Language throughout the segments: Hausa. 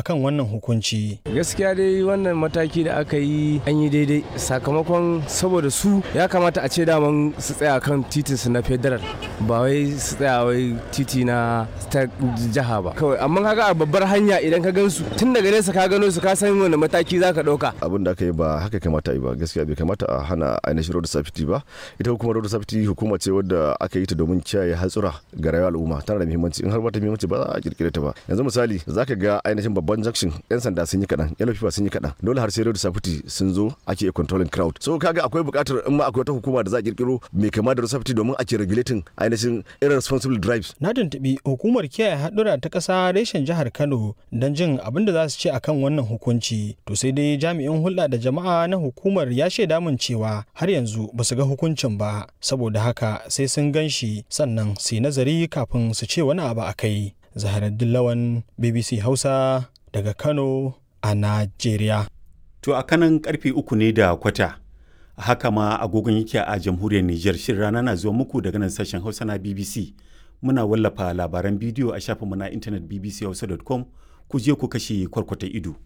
akan wannan hukunci. gaskiya dai wannan mataki da aka yi an yi daidai sakamakon saboda su ya kamata a ce daman su tsaya kan titin su na federal ba wai su tsaya wai titi na ta jiha ba kawai amma kaga a babbar hanya idan ka gansu tun daga nesa ka gano su ka san wani mataki za ka ɗauka abin da aka yi ba haka kamata yi ba gaskiya bai kamata a hana ainihin road safety ba ita hukumar road safety hukuma ce wadda aka yi ta domin kiyaye hatsura ga rayuwar al'umma tana da muhimmanci in har ba ta muhimmanci ba za a kirkire ta ba yanzu misali zaka ga ainihin babban junction yan sanda sun yi kaɗan yan fifa sun yi kaɗan dole har sai road safety sun zo ake controlling crowd so kaga akwai buƙatar in ma akwai wata hukuma da za a kirkiro mai kama da road safety domin ake regulating ainihin irresponsible drives Na tuntuɓi hukumar kiyaye haɗura ta ƙasa reshen jihar Kano don jin abin da za su ce akan wannan hukunci. To sai dai jami'in hulɗa da jama'a na hukumar ya shaida min cewa har yanzu ba su ga hukuncin ba. Saboda haka sai sun gan shi sannan su yi nazari kafin su ce wani abu a kai. Zaharaddin Lawan BBC Hausa daga Kano a Najeriya. To a kanan karfe uku ne da kwata. Haka ma agogon yake a jamhuriyar Nijar shirin rana na zuwa muku daga nan sashen Hausa na BBC. Muna wallafa labaran bidiyo a shafinmu na intanet bbchausa.com ku je ku kashe kwarkwata ido.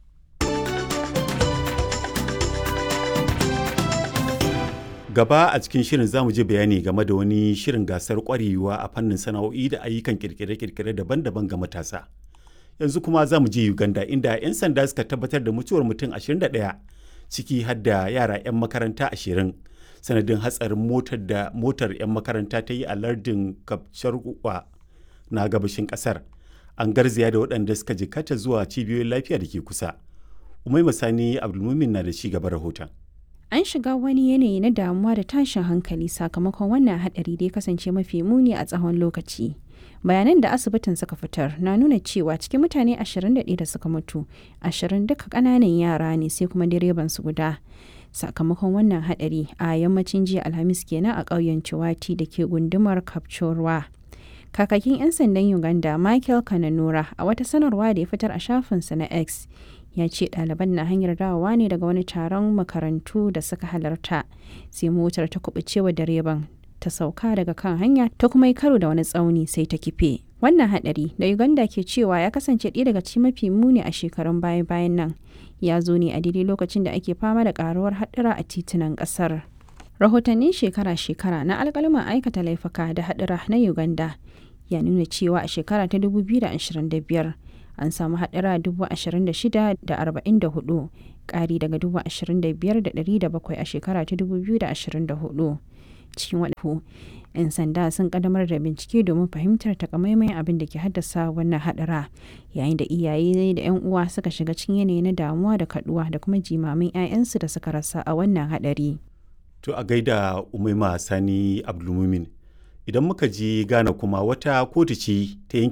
Gaba a cikin shirin zamu je bayani game da wani shirin gasar kwarewa a fannin sana'o'i da ayyukan kirkire-kirkire daban-daban ga matasa. Yanzu kuma za mu je Uganda inda 'yan sanda suka tabbatar da mutuwar mutum 21 ciki har da yara 'yan makaranta 20 sanadin hatsarin motar da motar 'yan makaranta ta yi a lardin Kapcharwa na gabashin kasar. An garzaya da waɗanda suka jikata zuwa cibiyoyin lafiya da ke kusa. Umai Masani Abdulmumin na da ci gaba rahoton. An shiga wani yanayi na damuwa da tashin hankali sakamakon wannan haɗari da ya kasance mafi muni a tsawon lokaci. bayanan da asibitin suka fitar na nuna cewa cikin mutane 21 da suka mutu 20 duka kananan yara ne sai kuma direban su guda sakamakon wannan hadari a yammacin jiya alhamis kenan a ƙauyen ciwati da ke gundumar kapchorwa kakakin 'yan sandan uganda michael kananura a wata sanarwa da ya fitar a shafinsa na x ya ce ɗaliban na hanyar dawowa ne daga wani taron makarantu da suka halarta sai motar ta kubucewa direban ta sauka daga kan hanya ta kuma yi karo da wani tsauni sai ta kife. Wannan hadari da Uganda ke cewa ya kasance ɗaya daga cikin mafi muni a shekarun baya-bayan nan ya zo ne a daidai lokacin da ake fama da karuwar haɗura a titunan ƙasar. Rahotannin shekara-shekara na alƙaluman aikata laifuka da haɗura na Uganda ya nuna cewa a shekara ta 2025 an samu haɗura 26,044 ƙari daga 25,700 a shekara ta 2024. cikin waɗanda 'yan sanda sun ƙaddamar da bincike domin fahimtar takamaiman abin da ke haddasa wannan haɗara yayin da iyaye da 'yan uwa suka shiga cikin yanayi na damuwa da kaduwa da kuma jimamin 'ya'yansu da suka rasa a wannan haɗari. To a gaida Umaima Sani Abdulmumin idan muka je Ghana kuma wata kotu ce ta yanke